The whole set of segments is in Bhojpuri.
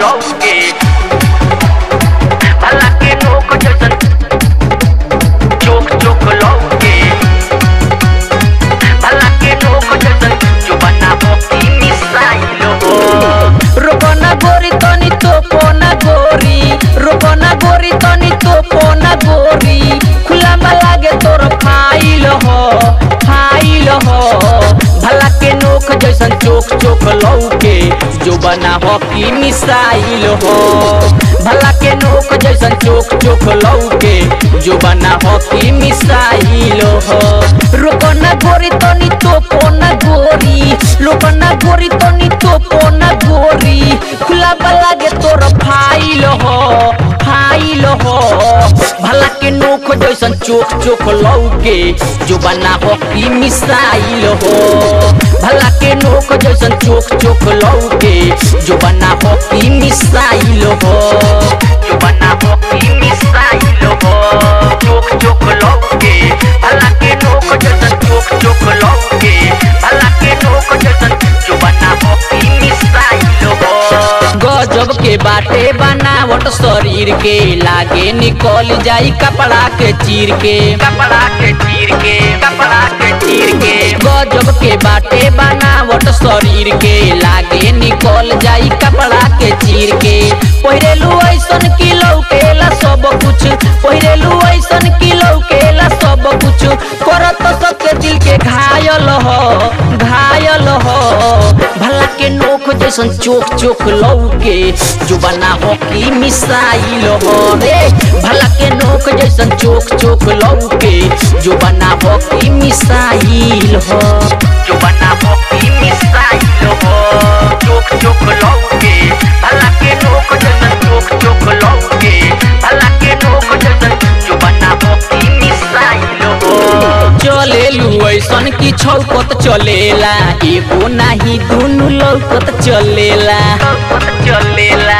लौके भला के नोक जैसन चोक चोक लौके भला के नोक जैसन जो बनाबो की मिसाइल हो रोकना गोरी तनी तोपना गोरी रोकना गोरी तनी तोपना गोरी खुला में लागे तोर फाइल हो फाइल हो भला के नोक जैसन चोक चोक लौके जो बना हो की मिसाइल हो भला के नोक जैसन चोक चोक लौके जो बना हो की मिसाइल हो रोकना गोरी तनी तोपना गोरी लोकना गोरी तनी तोपना गोरी खुला लागे तोर फाइल हो फाइल हो भला के नोख जैसन चोक चोक लौके जो बना हो की मिसाइल हो भला के नोख जैसन चोक चोक लौके जो बना हो की मिसाइल हो जो बनाबो की मिसाइल हो चोक चोक लौके भला के नोक जैसन चोक चोक लौके भला के नोक जैसन जो बनाबो की मिसाइल हो गजब के बाटे बनावट शरीर के लागे निकल जाई कपड़ा के चीर के कपड़ा के चीर के कपड़ा के चीर के गजब के बाटे बनावट शरीर के लागे निकल जाई कपड़ा के चीर के पहिरेलू ऐसन की लौकेला सब कुछ पहिरेलू ऐसन की लौकेला सब कुछ करत सबके दिल के घायल हो घायल हो भला के नोख जैसन चोक चोक लौके जो बना हो की मिसाइल हो रे भला के नोख जैसन चोक चोक लौके जो बना हो की मिसाइल हो जो बनाबो की मिसाइल हो चोक चोक लौके भला के नोक जैसन चोक चोक लौके भला के नोक जैसन जो बनाबो की मिसाइल हो चलेलू ऐसन की छौकत चलेला एगो नाही दुनु लौकत चलेला चलेला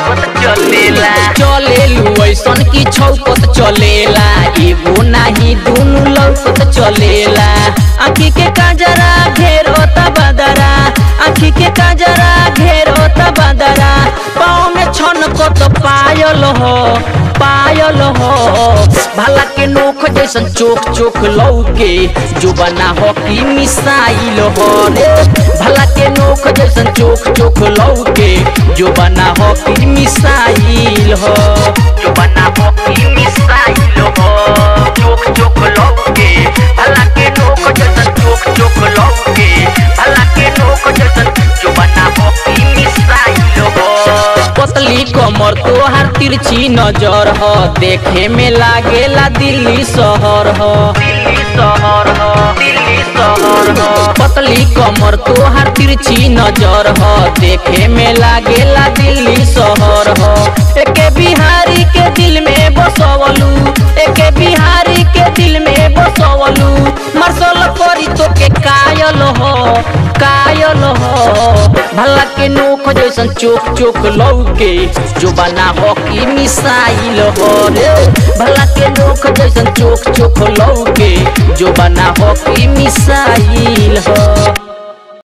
चलेला चलेलू ऐसन की छौकत चलेला एगो नाही दुनु लौकत चलेला आखी के काजरा घेरत बदरा आखी के काजरा घेरत बदरा पाँव में छनकत पायल हो पायल हो भला के नोख जैसन चोक चोक लौके जो बना हो की मिसाइल हो रे भला के नोख जैसन चोक चोक लौके जो बना हो की मिसाइल हो जो बनाबो की मिसाइल हो चोक चोक लौके भला के नोक जैसन चोक चोक लौके भला के नोक जैसन जो बनाबो की मिसाइल हो पतली कमर तोहार तिरछी नजर हो देखे में लागेला दिल्ली शहर हो दिल्ली शहर हो दिल्ली शहर हो पतली कमर तोहार तिरछी नजर हो देखे में लागेला दिल्ली शहर हो एके बिहारी के दिल में बसवलू एके बिहारी के दिल में बसवलू मार्शल करी तो के कायल हो कायल हो भला के नोख जैसन चोक चोक लौके जो बना हो की मिसाइल हो रे भला के नोख जैसन चोक चोक लौके जो बना हो की मिसाइल हो